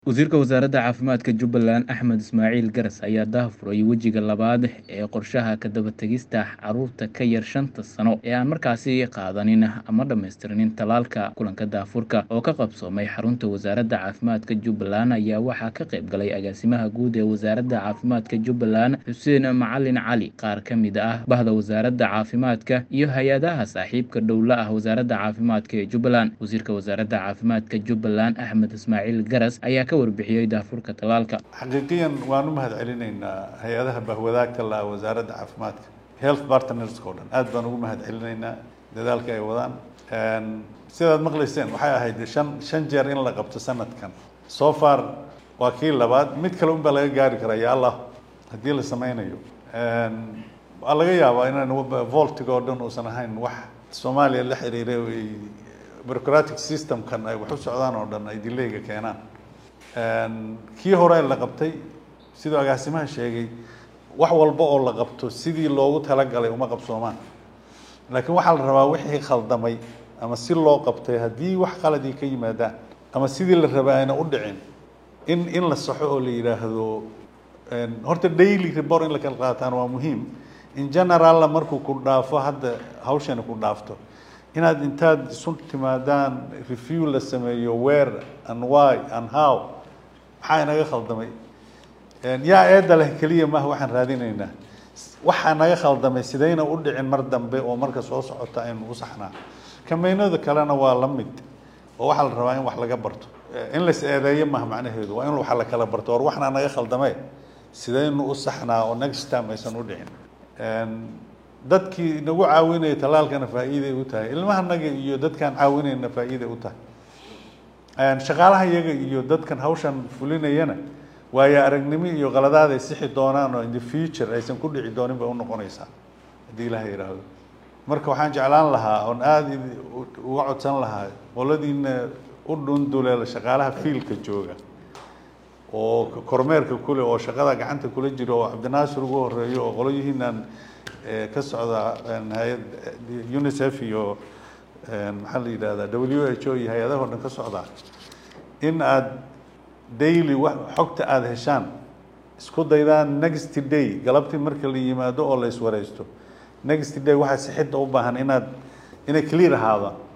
Wasiirka Wasaaradda Caafimaadka Jubbaland Axmed Ismaaciil Garas ayaa daahfuray wejiga labaad ee qorshaha ka daba-tagista carruurta ka yar shanta sano ee aan markaasi qaadanin ama dhammaystirinin tallaalka. Kulanka daahfurka oo ka qabsoomay xarunta Wasaaradda Caafimaadka Jubbaland ayaa waxaa ka qayb galay Agaasimaha Guud ee Wasaaradda Caafimaadka Jubbaland Xuseen Macalin Cali, qaar ka mid ah Bahda Wasaaradda Caafimaadka, iyo hay'adaha saaxiibka dhow la ah Wasaaradda Caafimaadka ee Jubbaland. Wasiirka Wasaaradda Caafimaadka Jubbaland Axmed Ismaaciil Garas ayaa ka warbixiyay daahfurka tallaalka. xaqiiqiyan waan u mahad celinaynaa hay-adaha bahwadaagta la wasaaradda caafimaadka health partnerska oo dhan aad baan ugu mahad celinaynaa dadaalka ay wadaan sidaad maqlayseen waxay ahayd shan shan jeer in la qabto sanadkan so far waa kii labaad mid kale un baa laga gaari karaa ya allah haddii la sameynayo waa laga yaabaa inaan voltiga oo dhan uusan ahayn wax soomaaliya la xiriiray ay bureaucratic systemkan ay wax u socdaan oo dhan ay dilayga keenaan kii hore la qabtay siduu agaasimaha sheegay wax walba oo la qabto sidii loogu talagalay uma qabsoomaan laakiin waxaa la rabaa wixii khaldamay ama si loo qabtay haddii wax qaladii ka yimaadaan ama sidii la rabaa ayna u dhicin in in la saxo oo la yidhaahdo horta daily report in la kala qaataan waa muhiim in generalla markuu ku dhaafo hadda hawshani ku dhaafto inaad intaad isu timaadaan review la sameeyo where and why and how maxaa inaga khaldamay yaa eedda leh keliya maaha waxaan raadinaynaa waxaa naga khaldamay sidayna u dhicin mar dambe oo marka soo socota aynu u saxnaa kameynada kalena waa la mid oo waxaa la rabaa in wax laga barto in lais eedeeyo maaha macnaheedu waa in wax la kala barto or waxna naga khaldamee sidaynu u saxnaa oo next time aysan u dhicin dadkii nagu caawinaya tallaalkana faa'iiday u tahay ilmahanaga iyo dadkaan caawinayna faa'iiday u tahay shaqaalaha iyaga iyo dadkan hawshan fulinayana waayo aragnimo iyo qaladaad ay sixi doonaan oo in the future aysan ku dhici doonin bay unoqonaysaa haddii ilaha yidhaahdo marka waxaan jeclaan lahaa oon aada uga codsan lahaa qoladiina u dhunduleela shaqaalaha fiilka jooga oo kormeerka kule oo shaqada gacanta kula jira oo cabdinaasir ugu horeeyo oo qolyihiinan ka socda hay-ad unicef iyo maxaa la yidhahdaa w h o iyo hay-adaha o dhan ka socdaa in aada daily wa xogta aada heshaan isku daydaan next day galabtii marka la yimaado oo la iswareysto next day waxaa sixidda u baahan inaad inay clear ahaada